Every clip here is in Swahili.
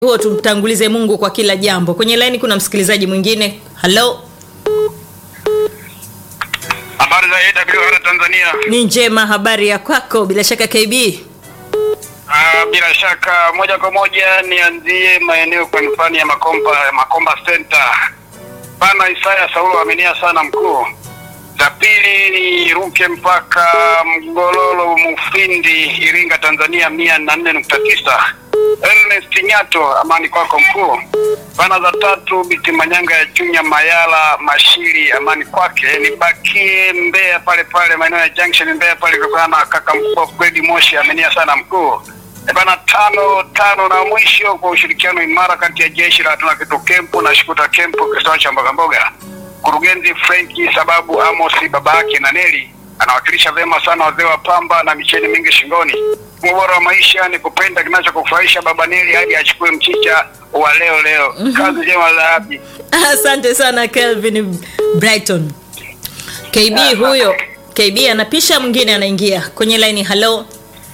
huo tumtangulize mungu kwa kila jambo kwenye laini kuna msikilizaji mwingine halo Habari za AWR Tanzania. ni njema habari ya kwako bila shaka kb Ah, bila shaka moja kwa moja nianzie maeneo kwa mfano ya Makomba Makomba Center. Bana Isaya Saulo amenia sana mkuu. Za pili ni ruke mpaka Mgololo Mufindi Iringa Tanzania mia na nne nukta tisa. Ernest Nyato amani kwako mkuu. Bana za tatu Biti Manyanga ya Chunya Mayala Mashiri amani kwake. Nibakie Mbeya pale pale maeneo ya Junction Mbeya pale kwa na kaka mkuu Fredi Moshi amenia sana mkuu. E bana tano tano na mwisho kwa ushirikiano imara kati ya jeshi la hatuna kitu kempu na shukuta kempu kisiwa cha mboga mboga. Mkurugenzi Frenki sababu Amos baba yake na Neli anawakilisha vyema sana wazee wa pamba na micheni mingi shingoni. Ubora wa maisha ni kupenda kinachokufurahisha baba Neli hadi achukue mchicha wa leo leo. Kazi njema za hapi. asante sana kelvin brighton kb huyo kb anapisha mwingine anaingia kwenye laini halo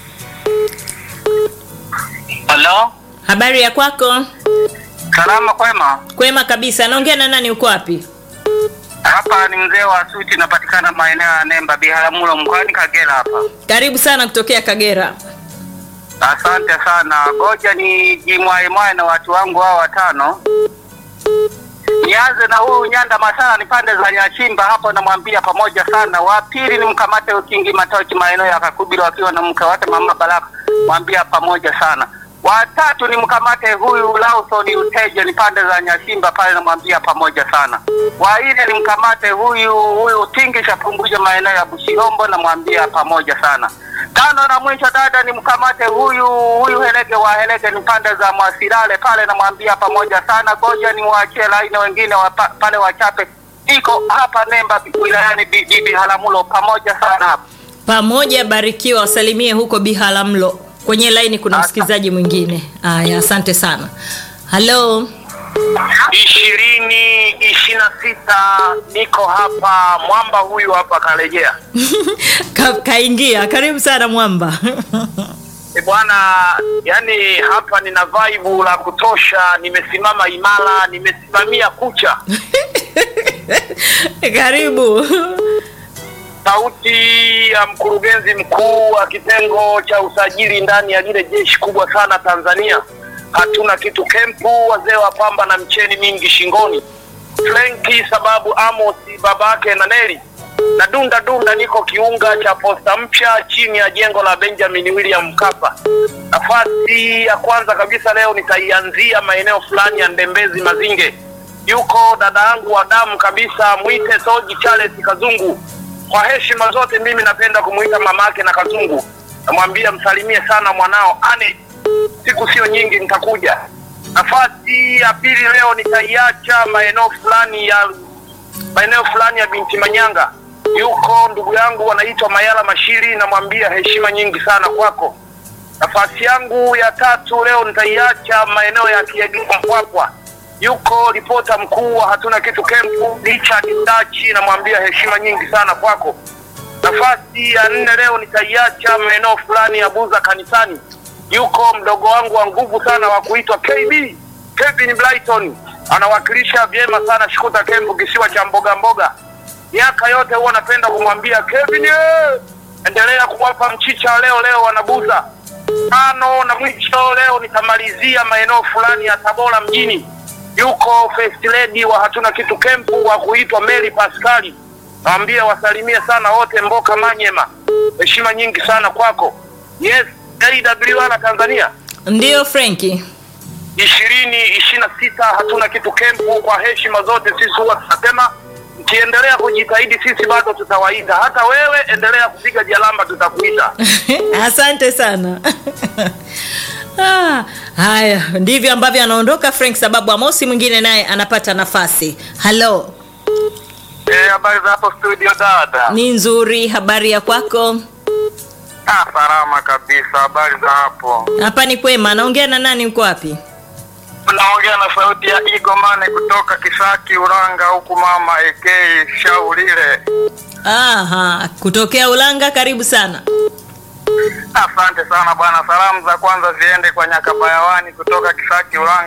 Halo, habari ya kwako salama kwema. kwema kabisa anaongea na nani uko wapi Hapa ni mzee wa suti, napatikana maeneo ya Nemba, Biharamulo, mkoani Kagera hapa. karibu sana kutokea kagera Asante sana, ngoja ni jimwaemwae na watu wangu hao watano. Nianze na huyu Nyanda Masala, ni pande za Nyachimba hapo, namwambia pamoja sana. Wa pili ni mkamate Ukingi Matochi, maeneo ya Kakubilo, akiwa na mke wake mama Baraka, mwambia pamoja sana. Watatu ni mkamate huyu Lawson Uteje, ni pande za Nyachimba pale, namwambia pamoja sana. Wa nne ni mkamate huyu huyu Tingisha Punguja, maeneo ya Bushirombo, namwambia pamoja sana. Tano na mwisho dada ni mkamate huyu huyu Helege wa Helege ni pande za Mwasilale pale, namwambia pamoja sana. Goja ni waachie laini wengine wa pa, pale wachape, iko hapa Nemba wilayani Bi- Bibi Halamulo, pamoja sana hapa. pamoja barikiwa wasalimie huko bihalamlo kwenye laini kuna msikilizaji mwingine aya asante sana halo ishirini ishirini na sita niko hapa mwamba huyu hapa karejea. Ka, kaingia karibu sana mwamba E bwana, yani hapa nina vibe la kutosha, nimesimama imara, nimesimamia kucha karibu sauti ya mkurugenzi mkuu wa kitengo cha usajili ndani ya lile jeshi kubwa sana Tanzania. Hatuna kitu kempu, wazee wa pamba na mcheni mingi shingoni. Frenki sababu Amos babake na Neli na dunda dunda, niko kiunga cha posta mpya chini ya jengo la Benjamin William Mkapa. Nafasi ya kwanza kabisa leo nitaianzia maeneo fulani ya Ndembezi Mazinge. Yuko dada yangu wa damu kabisa, mwite Soji Charles Kazungu. Kwa heshima zote, mimi napenda kumuita mamake na Kazungu. Namwambia msalimie sana mwanao Ane, siku sio nyingi nitakuja. Nafasi ya pili leo nitaiacha maeneo fulani ya maeneo fulani ya binti Manyanga. Yuko ndugu yangu anaitwa Mayala Mashiri, namwambia heshima nyingi sana kwako. Nafasi yangu ya tatu leo nitaiacha maeneo ya Kiegea Mpwapwa. Yuko ripota mkuu wa hatuna kitu kempu Richard Ndachi, namwambia heshima nyingi sana kwako. Nafasi ya nne leo nitaiacha maeneo fulani ya Buza kanisani. Yuko mdogo wangu wa nguvu sana wa kuitwa KB Kevin Brighton, anawakilisha vyema sana Shukuta Kempu, kisiwa cha mboga mboga. Miaka yote huwa napenda kumwambia Kevin, eh, endelea kuwapa mchicha leo leo wanabuza. Tano na mwisho leo nitamalizia maeneo fulani ya Tabora mjini. Yuko first lady wa hatuna kitu kempu wa kuitwa Mary Pascali, nawambia wasalimie sana wote Mboka Manyema, heshima nyingi sana kwako. Yes, AWR Tanzania ndiyo frenki ishirini ishirini na sita hatuna kitu kempu. Kwa heshima zote, sisi huwa tunasema mkiendelea kujitahidi, sisi bado tutawaita. Hata wewe endelea kupiga jalamba, tutakuita. asante sana ah, haya ndivyo ambavyo anaondoka frank sababu amosi mwingine naye anapata nafasi halo Eh, habari za hapo studio dada? ni nzuri habari ya kwako Ah, salama kabisa. Habari za hapo? hapa ni kwema anaongea na nani uko wapi Unaongea na sauti ya Igomane kutoka Kisaki Uranga, huku mama AK Shaulile. Aha, kutokea ulanga karibu sana Asante sana bwana. Salamu za kwanza ziende kwa Nyakabayawani kutoka Kisaki Ulanga.